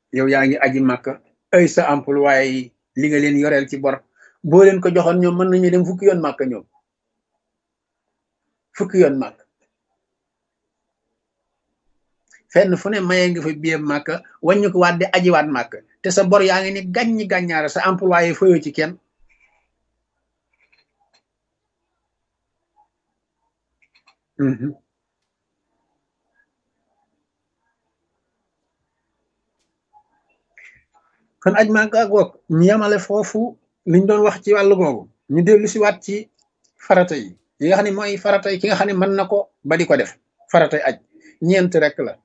yow yaa ngi aji màkka ay sa employé yi li nga leen yoreel ci bor boo leen ko joxoon ñoom mën nañu dem fukki yoon màkka ñoom fukki yoon màkk fenn fu ne mayee nga fa biir màkka wàññi ko waat di ajiwaat màkk te sa bor yaa ngi ni gàññi gàññaara sa employé fayoo ci kenn kon aj màkka goog ñu yamale foofu liñ doon wax ci wàllu googu ñu dellu si waat ci farata yi yi nga xam ne mooy farata yi ki nga xam ne mën na ko ba di ko def faratay aj ñeent rek la